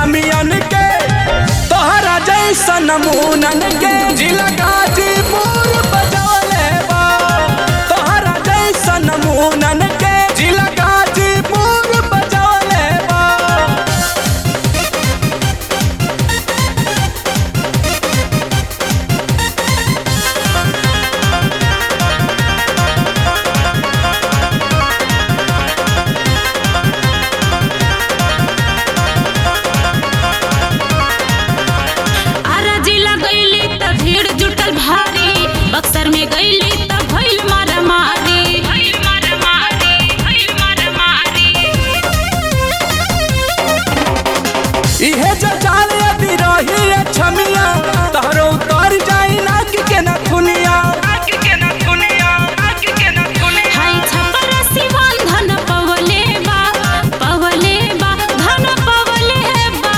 छमियन के तोहरा जैसन नमूनन के जिला गाजीपुर बजौले बा तोहरा जैसन नमूनन के जिला गाजीपुर बजौले बा आरा जिला गईली त भीड़ जुटल भारी बक्सर में गईली त भइल मारामारी भइल मारामारी भइल मारामारी इहे जजाल यदि रही है छमिया तहरो उतर जाई नाक के न खुनिया हाय छपर सिवान धन पवले बा पवले बा धन पवले बा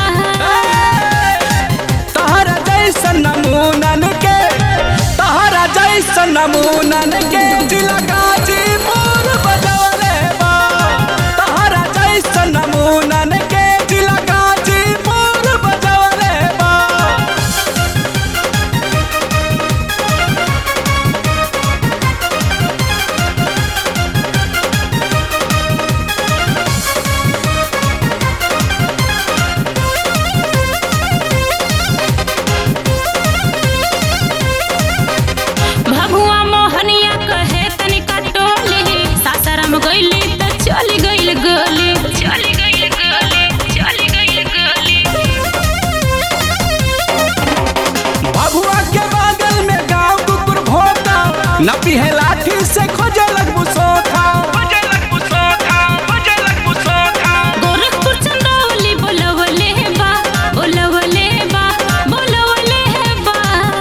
तहरा जैसन नमूनन के तहरा जैसन नमूनन के जिला गाजीपुर बजौले बा तहरा जैसन नमूनन के जिला गाजीपुर बजौले बा भगुआ मोहनिया कहे तनिका टोली सासाराम गईली त चली गईल गली चली गईल गली चली गईल गली भभुआ के बगल में गांव कुकुर भोता नपी है लाठी से खोजे लगबू सोखा गोरखपुर चंदौली बोलवले बा बोलवले बा बोलवले बा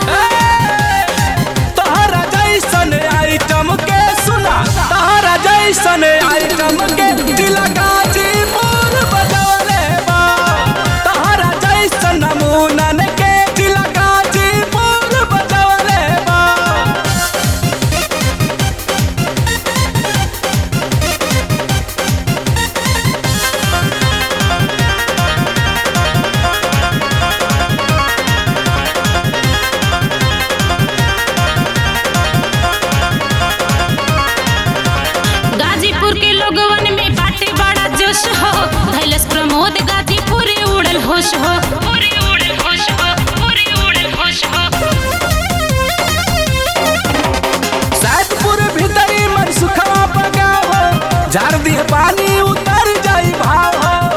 तहरा जैसन आइटम के सुना तहरा जैसन आइटम के जिला गाजीपुर बजौले बा तहरा जैसन नमूनन के जिला गाजीपुर बजौले बा गाजीपुर के लोगवन में बाटे बड़ा जोश हो धैलस प्रमोद गाजीपुर उड़ल होश हो पूरे उड़ल होश हो पूरे उड़ल होश हो सैदपुर भीतरी मन सुखवा पगाव झाड़ दिए पानी उतर जाई भाव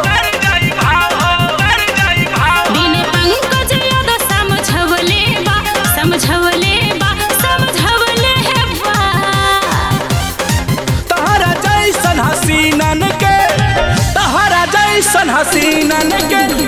बिन पंकज याद समझवले बा समझवले बा समझवले बा तहरा जैसन हसीनन के तहरा जैसन हसीनन के